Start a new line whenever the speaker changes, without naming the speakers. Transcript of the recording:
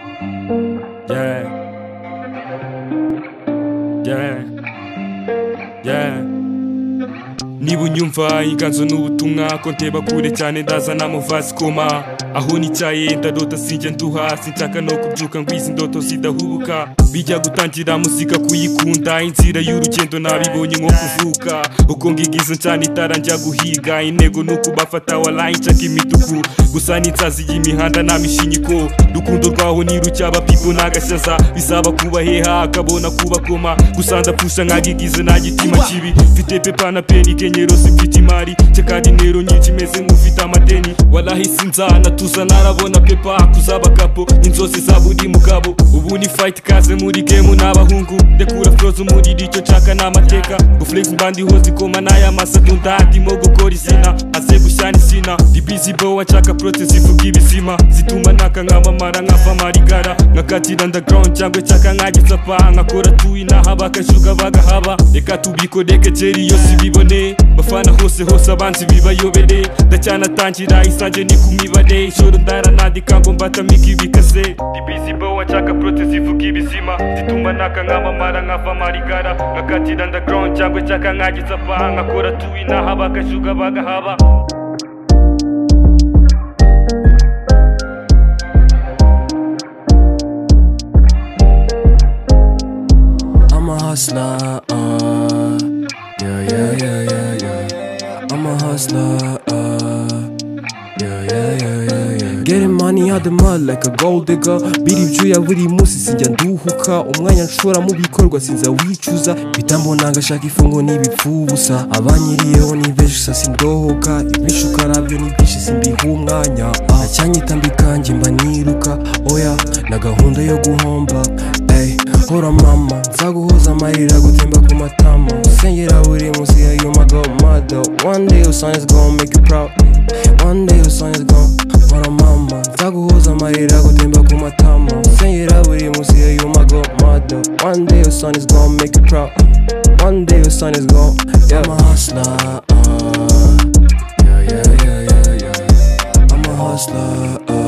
Yeah, yeah, yeah. Niba unyumva inganzo n'ubutumwa ko nteba kure cyane ndaza namuvazi koma aho nicyaye ndadota sinjye nduha sinshaka no kubyuka ngo izi ndoto zidahubuka bijya gutangira muzika kuyikunda inzira y'urugendo nabibonye nko kuvuka uko ngigize ncana itara njya guhiga intego ni ukubafata warayi nshaka imituku gusa n'insazi y'imihanda nta mishinyiko rukundo rwaho ni rucyaba pipo n'agashaza bisaba kuba heha akabona kuba koma gusa ndapfusha nkagigize nta gitima kibi mfite pepa na peni kenyero zifite imari ceka dinero nyinshi meze nk'ufite amadeni warahise inzana tuza narabona pepa kuzaba kapo inzozi za buri mugabo ubu ni fight kaze muri game n'abahungu ndekura froze umuriro icyo nshaka ni amateka guflex mbandi hozi koma n'aya masatu ndandimo gukora izina aze gushyana izina dibizi bo nshaka prote zivuga ibizima zituma naka nk'amamara nkava amarigara nkakatira underground cyangwa nshaka nk'agisapa nkakora tuyi naha bakashuka bagahaba reka tubikoreke kera iyo sibibone bafana hose hose abanzi bibayobere ndacyanatangira isange ni ku mibare ijoro ndaranandika ngo mbatamike ibikaze dibizi bo nshaka prote zivuga ibizima zituma naka nk'amamara nkava amarigara nkakatira underground cyangwa nshaka nk'agisapa nkakora tuyi naha bakashuka bagahaba
I'm a hustler, uh, yeah, yeah, yeah, yeah, yeah. I'm a hustler, uh, yeah, yeah, yeah, yeah, yeah. Getting money out the mud like a gold digger. Biri ibyuya buri munsi sinjya nduhuka. Umwanya nshora mu bikorwa sinza wicuza. Bitambona ngashaka ifungo n'ibipfu ubusa. Abanyiriyeho ni benshi gusa sindohoka. Ibinshi ukarabyo ni byinshi simbiha umwanya. Ah, Acyanyitambika njye mba niruka. Oya, na gahunda yo guhomba. Ey, hora mama. Nzaguhoza amarira gutemba ku matama. Usengera buri munsi yeah, you my god mother. One day your son is gonna make you proud. One day your son is gone Mara mama Nzaguhoza amarira gutemba ku matama Usengera buri munsi yeah, you my god mother One day your son is gone make you proud One day your son is gone yeah. I'm a hustler uh, Yeah yeah yeah yeah yeah I'm a hustler uh,